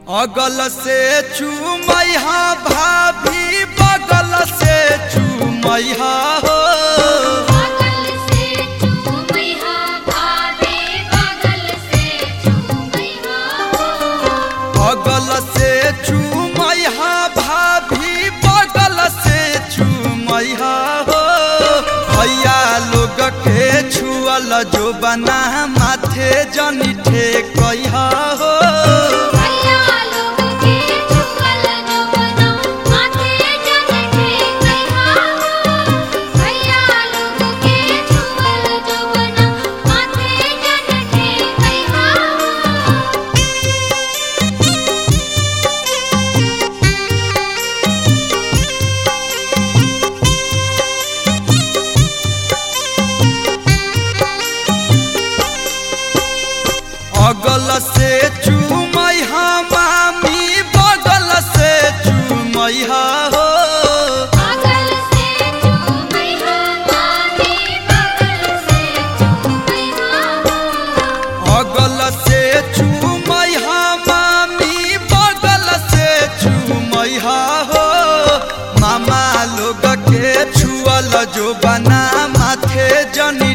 अगल से चूमैहा भाभी बगल से चूमैहा हो बगल से चूमैया भाभी बगल से चूमैया हो अगल से चूमैहा भाभी बगल से चूमैहा हो भैया लोग के छुअल जो बना माथे जनी ठेकैहा हो भैया लोग के चुकल जो बना माथे जन ठेकैया हो भैया लोग के चुकल जो बना माथे जन ठेकैया हो अगल से चूमैहा मामी बगल से चूमैहा हो बगल से चूमैया मामी बगल से चूमैया हो अगल से चूमैहा मामी बगल से चूमैहा हो मामा लोग के छुअल जो बना माथे जनी